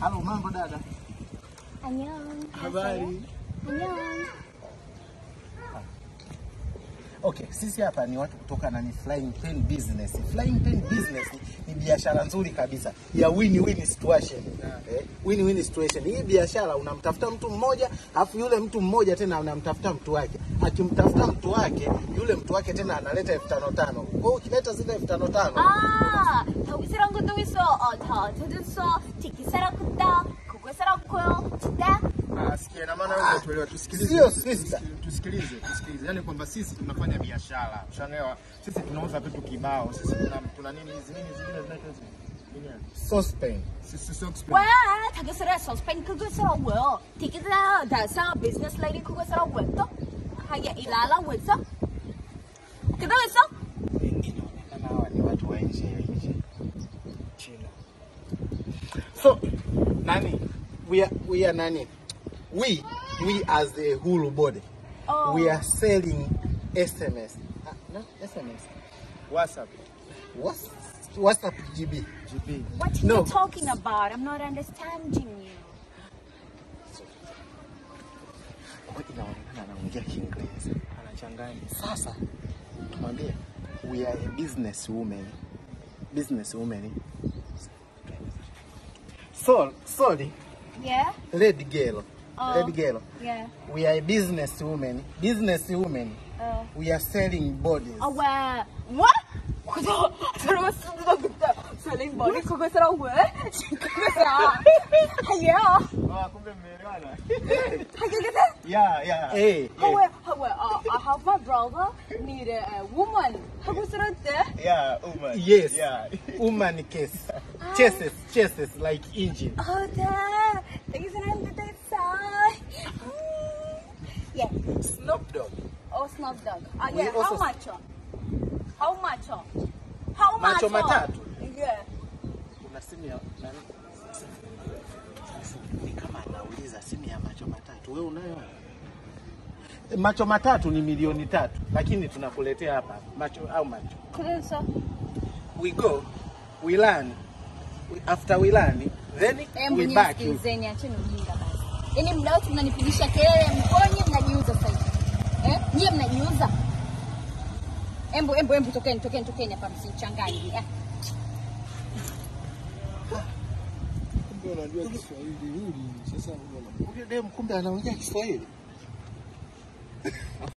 Halo, mambo dada? Annyeong. Habari. Annyeong. Okay, sisi hapa ni watu kutoka na ni Flying Pen Business. Flying Pen Business ni biashara nzuri kabisa ya win-win situation. Eh, win-win situation. Hii biashara unamtafuta mtu mmoja, alafu yule mtu mmoja tena anamtafuta mtu wake. Akimtafuta mtu wake, yule mtu wake tena analeta elfu tano tano. Kwa hiyo ukileta zile elfu tano tano 아, 저기서랑 것도 있어. 어, 저, 저도 있어. 티키사랑 kus다. 그거사랑 고요. 진짜? Ah, sikia, na maana wewe tuelewa, tusikilize. Sio sister. Tusikilize, tusikilize. Yaani kwamba sisi tunafanya biashara. Ushaelewa? Sisi tunauza vitu kibao. Sisi tuna tuna nini hizi nini zingine zinaitwa hizi? Nini yani? sauce pen. Sisi sio 왜? 저기서랑 서스펜 그거사랑 뭐요? 티키사 다사 비즈니스 레이디 그거사랑 왜 또? 하게 일하라 왜 써? 그거 왜 써? Inaonekana hawa ni watu wa nje ya nchi. China. So, nani? We are, we are nani? We, we as the whole body, Oh. we are selling SMS. Uh, no, SMS. WhatsApp, What's, WhatsApp GB. GB. What are No. you talking about? I'm not understanding you. Kwa inaonekana anaongea Kiingereza. Anachanganya. Sasa, tumwambie, we are a business woman. Business woman. So, sorry, Yeah? lady girl. Oh. Lady girl. Yeah. We are a business woman. Business woman. 어. We are selling bodies. 아, 왜? What? 그거 들어봤습니다 그때 셀링 머리 그거서랑 왜? 그거서랑 하예요 Ah, kumbe mmeelewana. 하게 그때 Yeah, yeah. Hey, hey. 하왜 하왜 아 I have my brother need a woman 하고 있었대 Yeah, Uma. Yes. Yeah. Woman case. Chases, chases like engine. 어네 되게 사랑한다 됐어 yeah Snoop Dogg. oh Snoop Dogg ah We yeah also- how much how much how much Macho matatu. yeah Kuna simu ya nani? Ni kama anauliza simu ya macho matatu. Wewe unayo? Macho matatu ni milioni tatu, lakini tunakuletea hapa macho au macho. 그래서 We go, we learn. We, after we learn, then Hebu we back. you. nisikilizeni, acheni ujinga basi. Yaani mda wote mnanipigisha kelele, mbona nyie mnajiuza sasa hivi? Eh? Nyie mnajiuza. Embu embu embu tokeni tokeni tokeni hapa msinichanganye. Eh? Kumbe unajua Kiswahili hili. Sasa Huyo dem kumbe anaongea Kiswahili.